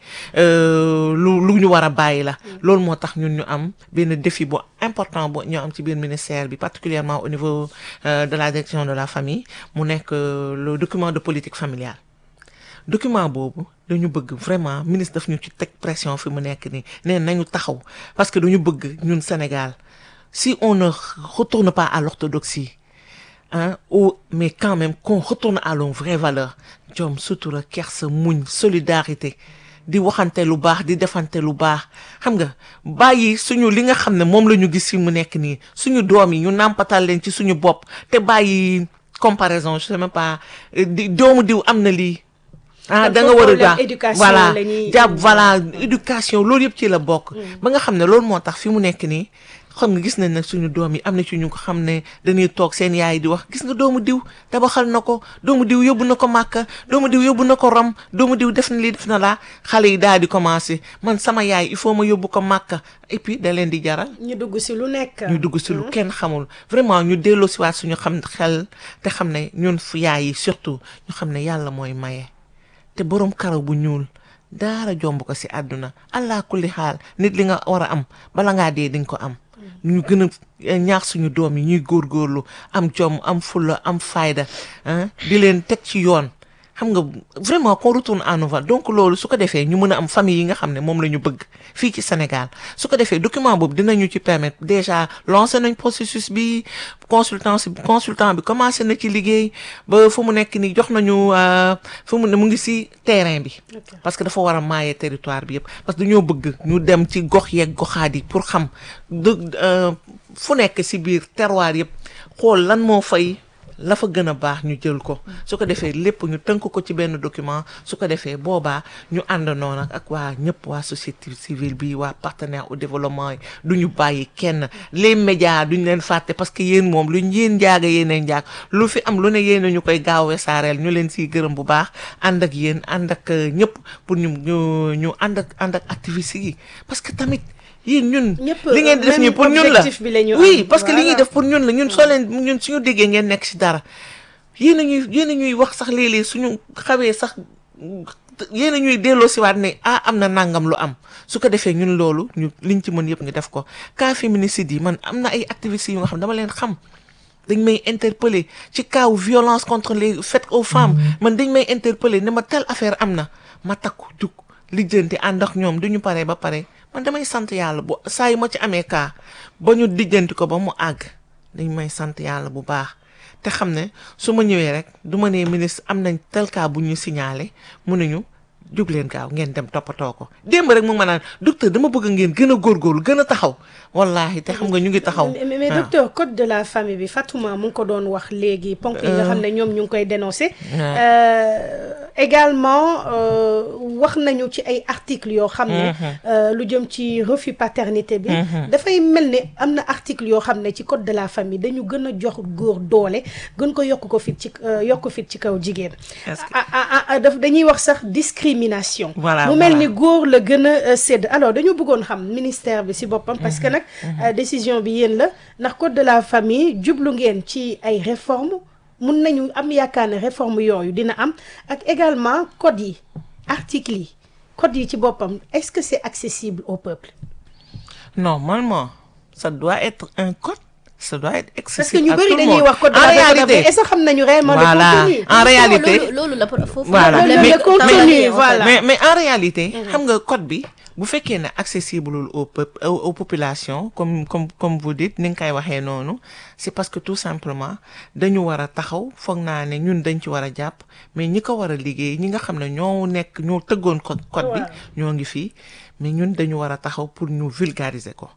lu lu ñu war a bàyyi la loolu moo tax ñun ñu am benn défi bu important bu ñu am ci biir ministère bi particulièrement au niveau de la direction de la famille mu nekk le document de politique familiale document boobu dañu bëgg vraiment ministre daf ñu ci teg pression fi mu nekk nii nee nañu taxaw parce que dañu bëgg ñun Sénégal si on ne retourne pas à l'orthodoxie hein ou mais quand même qu'on retourne à nos vraies valeurs jom sutura kersa muñ solidarité di waxante lu baax di defante lu baax xam nga bàyyi suñu li nga xam ne moom la ñu gis fi mu nekk nii suñu doom yi ñu nàmpatal leen ci suñu bopp te bàyyi comparaison je sais même pas di doomu diw am na lii ah da nga war a gaa voilà jàpp voilà éducation loolu yëpp ci la bokk ba nga xam ne loolu moo tax fi mu nekk nii xam nga gis nañ nag suñu doom yi am na ci ñu ko xam ne dañuy toog seen yaay di wax gis nga doomu diw tabaxal na ko doomu diw yóbbu na ko màkka doomu diw yóbbu na ko rom doomu diw def na lii def na laa xale yi daal di commencé man sama yaay il faut ma yóbbu ko màkka et puis da leen di jaral
ñu dugg si lu nekk
ñu dugg si lu kenn xamul vraiment ñu delloo si waat suñu xam xel te xam ne ñun fu yaay yi surtout ñu xam ne yàlla mooy maye te borom karaw bu ñuul daara jomb ko si àdduna allah kulli xaal nit li nga war a am bala ngaa dee di nga ko am ñu gën a ñaax suñu doom yi ñuy góorgóorlu am jom am fulla am fayda di leen teg ci yoon xam nga vraiment qu'on retourne à nos valeurs donc loolu su ko defee ñu mën a am famille yi nga xam ne moom la ñu bëgg fii ci Sénégal su ko defee document boobu dinañu ci permettre déjà lancé nañ processus bi consultant consultant bi commencé na ci liggéey ba fu mu nekk nii jox nañu fu mu ne mu ngi ci terrain bi parce que dafa war a maaye territoire bi yëpp parce que dañoo bëgg ñu dem ci gox yeeg goxaat yi pour xam fu nekk ci biir terroir yëpp xool lan moo fay la fa gën a baax ñu jël ko su ko defee lépp ñu tënk ko ci benn document su ko defee boobaa ñu àndandoo nag ak waa ñëpp waa société civile bi waa partenaire au développement yi du ñu bàyyi kenn les médias duñ leen fàtte parce que yéen moom luñ yéen njaaga yéenay njaag lu fi am lu ne yéen ñu koy gaawee saareel ñu leen siy gërëm bu baax ànd ak yéen ànd ak ñëpp pour ñu ñu ñu ànd ak ànd ak activistes yi parce que tamit yéen ñun li ngeen di def nii pour ñun la oui parce que li ñuy def pour ñun la ñun soo leen ñun suñu déggee ngeen nekk si dara yéen a ñuy yéen a ñuy wax sax léeg-léeg suñu xawee sax yéen a ñuy delloo si waat ne ah am na nangam lu am su ko defee ñun loolu ñu liñ ci mën yëpp ñu def ko cas féminicide yi man am na ay activistes yu nga xam dama leen xam dañ may interpeller ci cas violence contre les faites aux femmes man dañ may interpeller ne ma telle affaire am na ma takku jug lijjanti ànd ak ñoom duñu paree ba pare man damay sant yàlla bu saa yu ma ci amee cas ba ñu lijjanti ko ba mu àgg dañ may sant yàlla bu baax te xam ne su ma ñëwee rek du ma nee ministre am nañ tel cas bu ñu signalé mu ne ñu jóg leen gaaw ngeen dem toppatoo ko démb rek mu ma naan docteur dama bëgg ngeen gën a góorgóorlu gën a taxaw wallaahi te xam nga ñu ngi taxaw.
mais docteur code de la famille bi Fatouma mu ngi ko doon wax léegi. ponk yi nga xam ne ñoom ñu ngi koy dénoncé. également wax nañu ci ay articles yoo xam ne. lu jëm ci refus paternité bi. dafay mel ne am na article yoo xam ne ci code de la famille dañu gën a jox góor doole gën ko yokk ko fit ci yokk fit ci kaw jigéen. daf dañuy wax sax discrimination.
voilà
mu mel ni góor la gën a sédd alors dañu bëggoon xam ministère bi si boppam. parce que nag décision bi yéen la ndax code de la famille jublu ngeen ci ay réformes. mun nañu am yaakaar ne réforme yooyu dina am ak également code yi articles yi code yi ci boppam est-ce que c'est accessible au peuple
normalement ça doit être un code ça doit être
parce que
accessible
ñu
à
bëri
tout le
dañuy
monde.
wax code de
en
la famille
réalité
est-ce que xam nañu réellement le
voilà
contenu
en réalité
loolu loolu la foofu
voilà
le-
mais
le contenu, voilà.
mais mais en réalité xam nga code bi bu fekkee ne accessible au peuple aux, aux populations comme comme comme vous dites ni nga koy waxee noonu c'est parce que tout simplement dañu war a taxaw foog naa ne ñun dañ ci war a jàpp mais ñi ko war a liggéey ñi nga xam ne ñoo nekk ñoo tëggoon code code bi ñoo ngi fii mais ñun dañu war a taxaw pour ñu vulgariser ko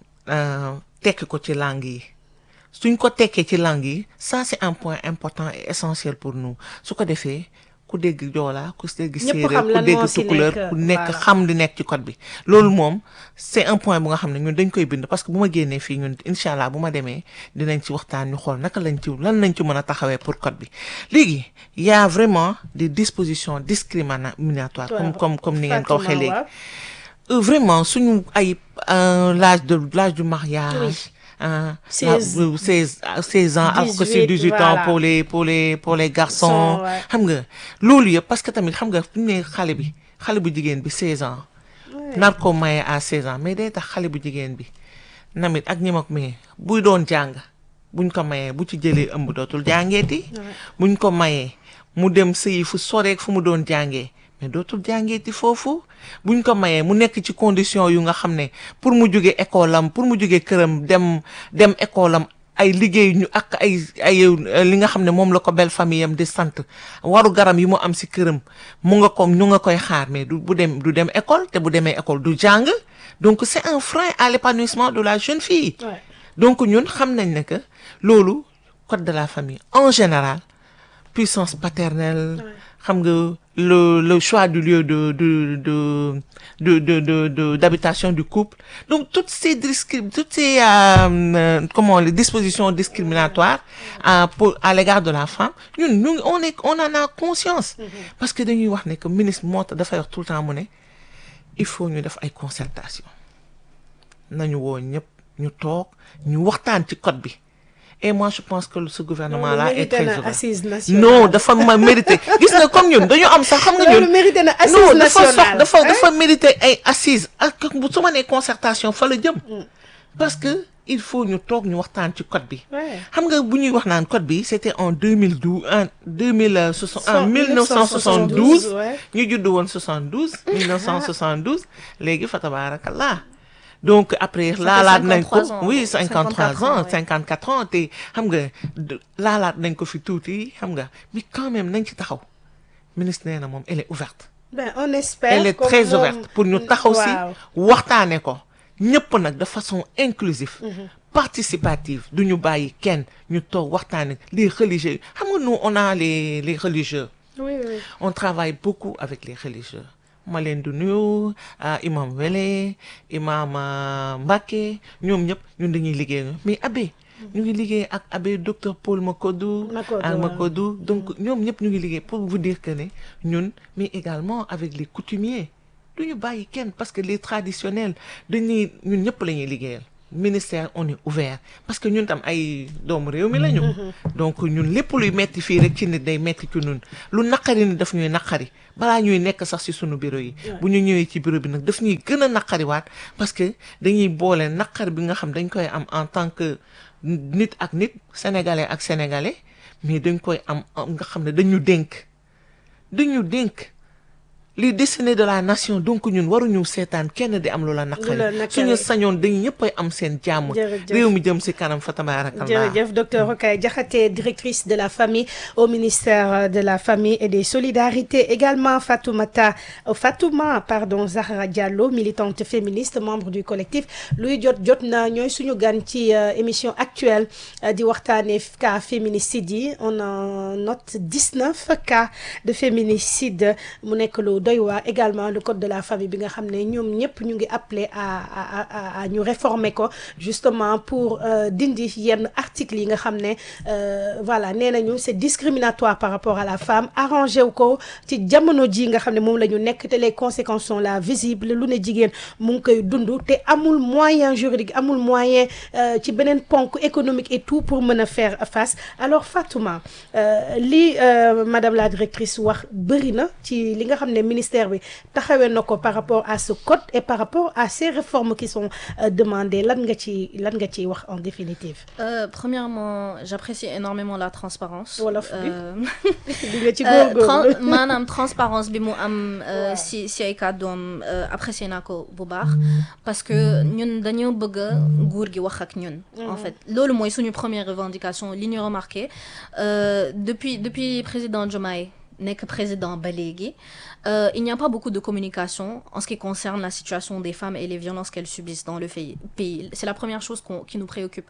euh, tekki ko ci langue yi suñ ko tekkee ci langue yi ça c'est un point important et essentiel pour nous su ko defee ku dégg joolaa ku dégg
Ñëpp
séeréer
xam
ku
lan
dégg
moo si
tukuleur
nekk,
ku nekk
voilà.
xam li nekk ci code bi loolu moom c'est un point bu nga xam ne ñun dañ koy bind parce que bu ma génnee fii ñun incha allah bu ma demee dinañ ci waxtaan ñu xool naka lañ ci lan lañ ci mën a taxawee pour code bi léegi y a vraiment des dispositions discriminatoires comme comme comme ni ngeen ko waxee
Fatouma,
léegi
waaw.
Euh, vraiment suñu ay euh, l'âge de l'âge du mariage hein,
Seize.
la- euh, 16 euh, 16 ans alors que
18,
c'est 18
voilà.
ans pour les pour les pour les garçons
Sont, ouais.
xam nga loolu yëpp parce que tamit xam nga fu ñu ne xale bi xale bu jigéen bi 16 ans nar ko maye à 16 ans mais day tax xale bu jigéen bi namit ak ñi mag mais buy doon jàng buñ ko mayee bu ci jëlee ëmb dootul jàngeeti buñ ko mayee mu dem sëyi fu soreek fu mu doon jàngee mais dootul jàngeeti foofu buñ ko mayee mu nekk ci condition yu nga xam ne pour mu jóge école am pour mu jóge këram dem dem école am ay liggéey ñu ak ay ay euh, li nga xam ne moom la ko belle famille am di sant waru garam yi mu am si këram mu nga ko ñu nga koy xaar mais du bu dem du dem école te bu demee école du jàng donc c'est un frein à l'épanouissement de la jeune fille
Ouais.
donc ñun xam nañ ne que loolu code de la famille en général puissance paternelle xam nga le le choix du lieu de de de de de de de- d'habitation du couple donc toutes ces discri toutes ces euh, euh, comment les dispositions discriminatoires à pour à l'égard de la femme ñun ñu ngi- on est on en a conscience parce que dañuy wax ne que ministre moo tax dafay wax tout le temps mu ne il faut ñu def ay concertation nañu woo ñëpp ñu toog ñu waxtaan ci code bi et moi je pense que ce gouvernement là est
mérité
très
na
ouvert
assise nationale
non dafa ma mérité gis nga comme ñun dañu am sax xam nga
loolu
ñun
mérité na assise
non dafa
nationale
sox dafa
hein?
dafa mérité ay assises ak bu su ma nee concertation fa la jëm parce que il faut ñu toog ñu waxtaan ci code bi
Ouais.
xam nga bu ñuy wax naan code bi c'était en 2012 en 2000 en 1972
ouais.
ñu judd woon 72 1972 léegi fa tabarakallah donc après
fait
laalaat nañ ko
53 ans,
oui
54
53 ans
ans, ouais.
54 ans te xam nga de- laalaat nañ ko fi tuuti xam nga mais quand même nañ ci taxaw ministre nee na moom elle est ouverte
ben on espère
elle est
comme
très
moom-
ouverte pour ñu taxaw si
waaw.
waxtaane ko ñëpp nag de façon inclusive participative du ñu bàyyi kenn ñu toog waxtaan les religieux xam nga nous on a les les religieux
oui oui
on travaille beaucoup avec les religieux ma leen di nuyu imam Wele imam Mbacke ñoom ñëpp ñun dañuy liggéey mais abbé ñu ngi liggéey ak abbé docteur Paul Makodou ak Makodou donc ñoom ñëpp ñu ngi liggéey pour vous dire que ne ñun mais également avec les coutumiers du ñu bàyyi kenn parce que les traditionnels dañuy ñun ñëpp la ñuy liggéeyal ministère on est ouvert parce que ñun tam ay doomu réew mi lañu. donc ñun lépp luy metti fii rek ci nit day metti ci ñun lu naqari ni daf ñuy naqari balaa ñuy nekk sax ci sunu bureau yi. bu ñu ñëwee ci bureau bi nag daf ñuy gën a naqariwaat parce que dañuy boole naqar bi nga xam dañ koy am en tant que nit ak nit sénégalais ak sénégalais mais dañ koy am nga xam ne dañu dénk dañu dénk. li destiné de la nation donc ñun waruñu seetaan kenn di am lu la naqari suñu sañoon dañu ñëppay am seen jàmm réew mi jëm si kanam fa tabarakallah
jërëjëf docteur Rokhaya Diakhaté directrice de la famille au ministère de la famille et des solidarités également Fatoumata Fatouma pardon Zahra Diallo militante féministe membre du collectif luy jot jot na ñooy suñu gan ci émission actuelle di waxtaane cas féminicide yi on en note 19 cas de féminicide mu nekk lu doy waa également le code de la famille bi nga xam ne ñoom ñëpp ñu ngi appelé à à à ñu réformer ko justement pour dindi yenn articles yi nga xam ne voilà nee nañu c'est discriminatoire par rapport à la femme arrangé wu ko ci jamono ji nga xam ne moom la ñu nekk te les conséquences sont là visibles lu ne jigéen mu ngi koy dund te amul moyen juridique amul moyen ci beneen ponk économique et tout pour mën a faire face alors Fatouma li madame la directrice wax bëri na ci li nga xam ne ministère bi taxawee na ko par rapport à ce code et par rapport à ces réformes qui sont demandées lan nga ci lan nga ciy wax en définitive.
Euh, premièrement j'apprécie énormément la transparence
wolof bi
Euh,
di nga ci
euh,
góorgóorlu.
tran- maanaam transparence bi mu am euh, si si ay kàddoom euh, apprécié naa ko bu baax parce que ñun dañoo bëgg a nguur gi wax ak ñun en fait loolu mooy suñu première revendication li ñu remarqué euh, depuis depuis président Diomaye nekk président ba léegi euh, il n'y a pas beaucoup de communication en ce qui concerne la situation des femmes et les violences qu'elles subissent dans le pays. pays. C'est la première chose qu'on- qui nous préoccupe.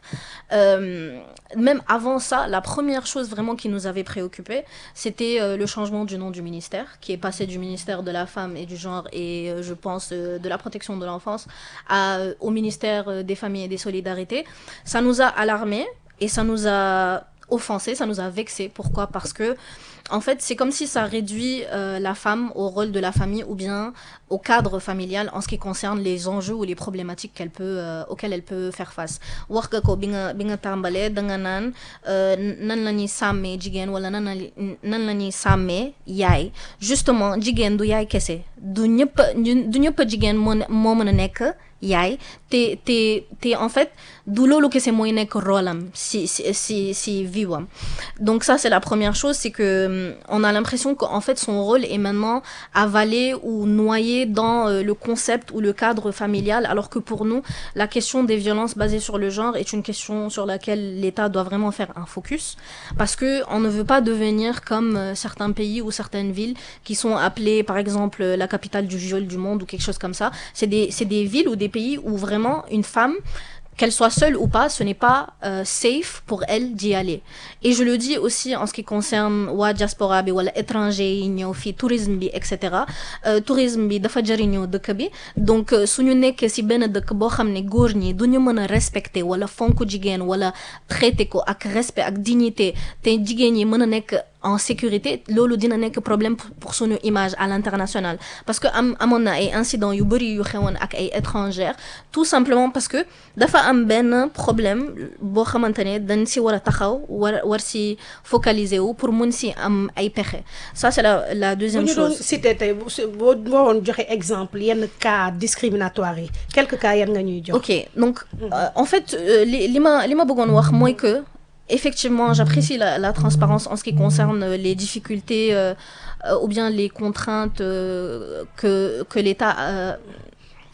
Euh, même avant ça, la première chose vraiment qui nous avait préoccupé, c'était euh, le changement du nom du ministère, qui est passé du ministère de la femme et du genre et euh, je pense euh, de la protection de l'enfance à- au ministère euh, des familles et des solidarités. Ça nous a alarmés et ça nous a offensés, ça nous a vexés. Pourquoi Parce que en fait, c'est comme si ça réduit euh, la femme au rôle de la famille ou bien au cadre familial en ce qui concerne les enjeux ou les problématiques qu'elle peut euh, auxquelles elle peut faire face. wax nga ko bi nga bi nga tàmbalee da nga naan euh, nan la ñuy sàmmee jigéen wala nan la nan la ñuy sàmmee yaay justement jigéen du yaay kese du ñëpp du ñëpp jigéen moo ne- moo mën a nekk yaay te te te en fait du loolu kese mooy nekk rôle am si si si si vie am donc ça c'est la première chose c'est que hum, on a l'impression qu'en fait son rôle est maintenant avalé ou noyé dans euh, le concept ou le cadre familial alors que pour nous la question des violences basées sur le genre est une question sur laquelle l'État doit vraiment faire un focus parce que on ne veut pas devenir comme euh, certains pays ou certaines villes qui sont appelées par exemple la capitale du viol du monde ou quelque chose comme ça c'est des c'est des villes ou des pays où vraiment une femme qu'elle soit seule ou pas, ce n'est pas euh, safe pour elle d'y aller. Et je le dis aussi en ce qui concerne waa diaspora bi wala étranger yi ñëw fii tourisme bi et cetera Euh, tourisme bi dafa jëriñoo dëkk bi donc euh, suñu nekkee ci benn dëkk boo xam ne góor ñi du ñu mën a respecter wala fonk jigéen wala traiter ko ak respect ak dignité te jigéen ñi mën a nekk en sécurité loolu dina nekk problème pour- pour suñu image à l'international parce que am amoon na ay incidents yu bëri yu xewoon ak ay étrangères tout simplement parce que dafa am benn problème boo xamante ne dañ si war a taxaw war war si focaliser wu pour mun si am ay pexe ça c'est la la
bu
deuxième
ñu doon
chose
cité tey bu su- boo waroon joxe exemple yenn cas discriminatoire yi quelques cas yan nga ñuy jox.
Ok, donc euh, en fait, euh, li li ma li ma bëggoon wax mooy que effectivement, j'apprécie la, la transparence en ce qui concerne euh, les difficultés euh, euh, ou bien les contraintes euh, que que l'État euh,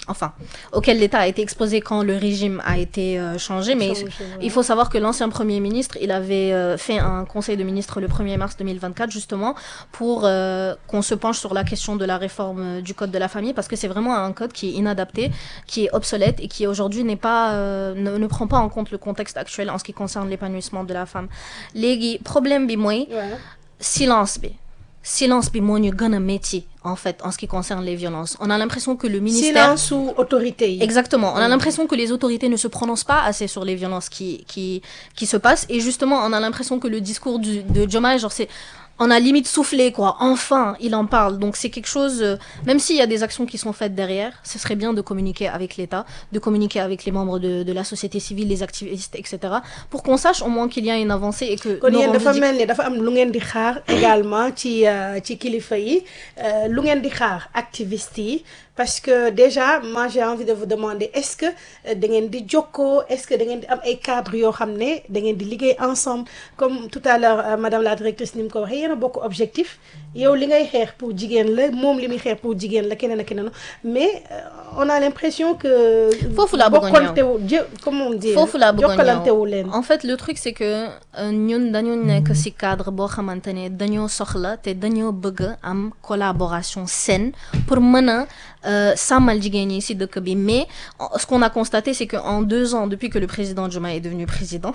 enfin, auquel l'État a été exposé quand le régime a été euh, changé. Mais
Changé,
il faut savoir que l'ancien Premier ministre, il avait euh, fait un conseil de ministre le 1er mars 2024, justement, pour euh, qu'on se penche sur la question de la réforme euh, du Code de la famille, parce que c'est vraiment un code qui est inadapté, qui est obsolète et qui aujourd'hui n'est pas, euh, ne, ne prend pas en compte le contexte actuel en ce qui concerne l'épanouissement de la femme. Les problème bi mooy silence bi silence bi moo ñu gën a métti en fait en ce qui concerne les violences on a l'impression que le ministère
silence ou autorité yi.
Exactement. On a l'impression que les autorités ne se prononcent pas assez sur les violences qui, qui, qui se passent. Et justement, on a l'impression que le discours du, de Diomaye, genre, c'est, on a limite soufflé, quoi. Enfin, il en parle. Donc, c'est quelque chose, euh, même s'il y a des actions qui sont faites derrière, ce serait bien de communiquer avec l'État, de communiquer avec les membres de, de la société civile, les activistes, etc. Pour qu'on sache au moins qu'il y a une avancée et que
kon
nos
yéen dafa
revendic-
mel ni dafa am lu ngeen di xaar également ci euh, ci kilifa yi euh, lu ngeen di xaar activiste yi parce que déjà moi j'ai envie de vous demander est-ce que euh, da ngeen di jokkoo est-ce que da ngeen di am ay cadres yoo xam ne da ngeen di liggéey ensemble comme tout à l'heure euh, madame la directrice ni mu ko waxee yéen a bokk objectif yow li ngay xeex pour jigéen la moom li muy xeex pour jigéen la keneen ak keneen mais euh, on a l'impression que
Foofu laa bëgg a ñëw.
bokkontewu jë comment dire
foofu laa bëggoon
jokkalantewu leen
ñëw en fait le truc c'est que euh, ñun dañu nekk ci cadre boo xamante ne dañoo soxla te dañoo bëgg a am collaboration saine pour mën a euh, sàmmal jigéen ñi ci dëkk bi mais en- ce qu'on a constaté c'est que en deux ans depuis que le président Diomaye est devenu président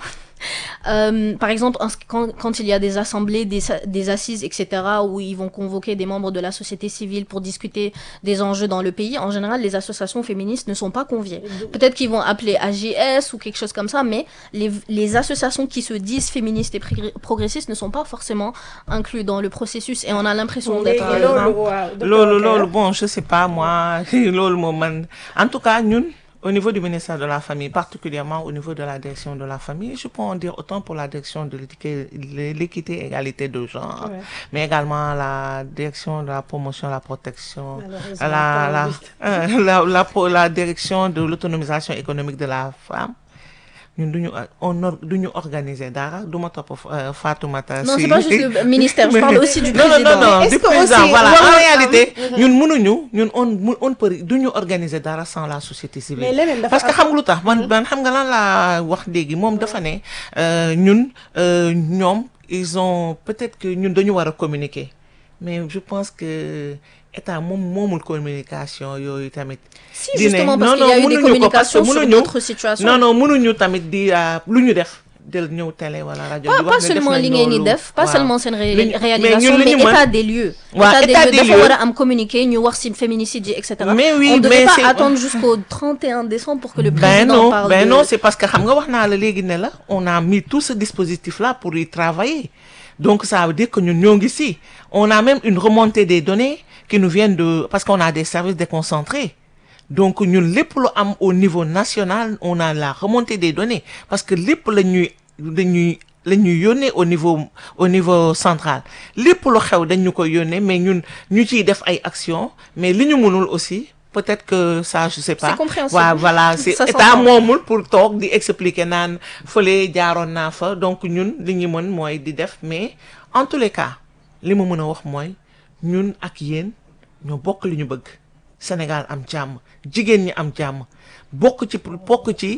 euh, par exemple en ce- quand, quand il y a des assemblées des, sa- des assises etc où ils vont convoquer des membres de la société civile pour discuter des enjeux dans le pays en général les associations féministes ne sont pas conviées peut-être qu'ils vont appeler AGS ou quelque chose comme ça mais les, les associations qui se disent féministes et pré- progressistes ne sont pas forcément inclus dans le processus et on a l'impression d'être
léegi
euh,
loolu waaw
loolu
docteur
loolu bon je sais pas moi loolu moom man en tout cas ñun au niveau du ministère de la famille particulièrement au niveau de la direction de la famille je peux en dire autant pour la direction de l'équité l'équité et égalité de genre
Ouais.
mais également la direction de la promotion la protection
Malheureusement,
la la, euh, la la pro- la direction de l'autonomisation économique de la femme ñun duñu on or duñu organiser dara du ma topp euh, Fatoumata
non
si-
c'est pas juste le ministère je parle aussi du
non non
président
non non
Mais est-ce
du
que
président
aussi
voilà
waroon
en
am-
réalité ñun mënuñu ñun on mu- on peut duñu organiser dara sans la société civile
Mais leneen dafa
parce que
am-
xam nga lu tax man man xam nga lan laa wax léegi moom dafa ne euh, ñun euh, ñoom ils ont peut-être que ñun dañu war a communiquer mais je pense que état moom moomul communication yooyu tamit
si
di ne,
justement parce
non,
qu'il y a
non,
eu des
mënuñu ko parce que
communications sur
mënuñu-
d'autres situations
non non mënuñu tamit di euh, lu ñu def del ñëw télé wala rajo
pas,
di
pas
wax ne def
seulement
nañ
li ngeen di
loolu.
def pas
Waaw.
seulement seen ré-
Li ñu- mais
réalisation
ñun li
mais
ñu mën-
état des lieux
Waaw, état des
dafa
lieux.
war a am communiqué ñu wax ci féminicide yi etc
Mais oui,
on ne devait
mais
pas
c'est-
attendre jusqu'au 31 décembre pour que le
ben
président
non
parle
ben
de
non c'est parce que xam nga wax naa la léegi ne la on a mis tout ce dispositif là pour y travailler donc ça veut dire que ñun ñoo ngi si on a même une remontée des données qui nous viennent de parce qu'on a des services déconcentrés donc ñun lépp lu am au niveau national on a la remontée des données parce que lépp la ñuy dañuy la ñuy yónnee au niveau au niveau central lépp lu xew dañ ñu koy yónnee mais ñun ñu ciy def ay actions mais li ñu mënul aussi peut-être que ça je sais pas
C'est compréhensible.
waaw voilà c'est
Ça
état
s'entend.
moomul pour toog di expliquer naan fële jaaroon naa fa donc ñun li ñu mën mooy di def mais en tous les cas li ma mën a wax mooy ñun ak yéen ñoo bokk li ñu bëgg Sénégal am jàmm jigéen ñi am jàmm bokk ci pour bokk ci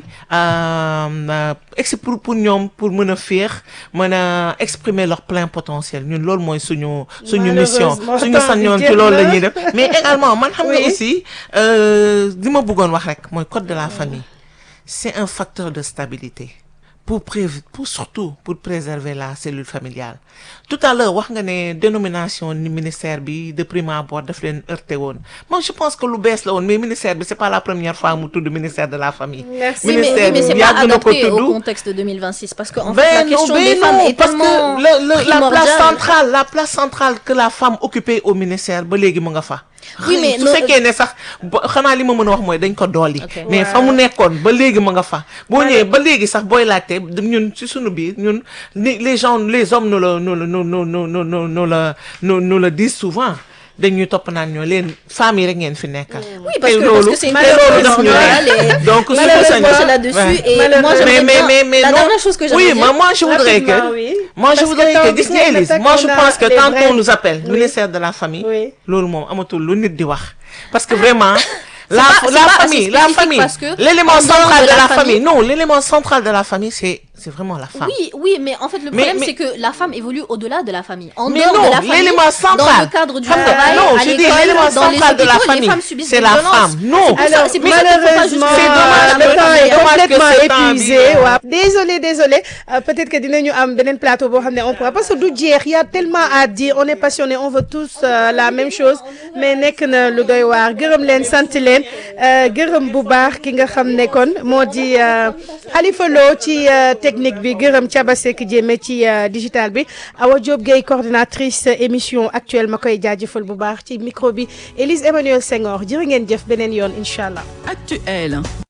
euh, ex pour pour ñoom pour mën a féex mën a exprimer leur plein potentiel ñun loolu mooy suñu suñu mission
Malheureusement,
suñu
temps bi
sañoon ci
jeex
loolu la
na.
ñuy def mais également man xam nga
Oui.
aussi euh, li ma bëggoon wax rek mooy code de la famille c'est un facteur de stabilité pour prév pour surtout pour préserver la cellule familiale tout à l'heure wax nga ne dénomination ni ministère bi de prime abord daf leen heurté woon moi je pense que lu bees la woon mais ministère bi c'est pas la première fois mu tudd ministère de la famille
Merci.
Oui, mais, oui, mais c'est
bi
pas
yàgg na ko
adapté au
tudd.
contexte de 2026 parce que en
Ben
fait la
non,
question
ben
des femmes
non,
est
parce
tellement
que le, le- la place
primordiale.
centrale la place centrale que la femme occupait au ministère ba léegi mu nga fa
Oui, mais
su
no-
fekkee ne sax ba- xanaa li ma mën a wax mooy dañ ko dolli
Ok.
mais fa mu nekkoon ba léegi mu nga fa boo ñëwee ba léegi sax booy laajte ñun ci sunu biir ñun ni les gens les hommes nous le nous le nous nous nous nous nous nous le nous nous le disent souvent dañuy topp naan ñoo leen femmes yi rek ngeen fi nekkal
Oui, parce
Te
que, parce
loolu-
que c'est une
te
question
loolu daf ñu
primordiale
neex.
et
donc su ko
malheureusement
sañoon-
c'est là-dessus
Ouais.
et moi
Malheureusement.
j'aimerais
mais mais
bien
mais mais
la
non
dernière chose que
oui
j'aimerais
moi
dire
moi je voudrais que
Rapidement, oui.
moi je
Parce que
voudrais
temps
que
bi
gis nga
jeex na
Élise
teg,
moi je
on a
pense que
les
quand
vrais-
on nous appelle
Oui.
ministère de la famille
Oui.
loolu moom amatul lu nit di wax parce que vraiment la
pas- c'est
la
pas assez
famille la
spécifique
famille
parce que
l'élément
en dehors
central
de
de
la
la
famille-
famille non l'élément central de la famille c'est c'est vraiment la femme
Oui, oui, mais en fait, le
Mais-
problème,
mais-
c'est que la femme évolue au-delà de la famille. En
Mais
dehors
non,
de la famille,
l'élément central.
dans le cadre du
Xam nga,
travail,
non,
à
je dis
l'école,
l'élément
dans les
central de la
hôpitaux, les
famille,
femmes subissent
c'est
des
la
violences.
femme. Non.
C'est pour ça-
Alors
c'est pour ça qu'il faut pas
malheureusement
juste-
C'est dommage,
le
mais
temps est
dommage que
complètement
ce temps bi,
épuisé
euh,
waaw désolé désolé Euh, peut-être que dinañu am beneen plateau boo xam ne on pourra parce que du jeex y a tellement à dire on est passionné on veut tous euh, la même chose mais nekk na lu doy waar gërëm leen sant leen euh, gërëm bu baax ki nga xam ne kon moo di euh, Khalifa Lo ci euh, technique bi gërëm Thiaba Seck Diémé ci euh, digital bi Awa Diop Gueye coordinatrice émission actuelle ma koy jaajëfal bu baax ci micro bi Élise Emmanuel Senghor jërë ngeen jëf beneen yoon incha allah.
Actuel,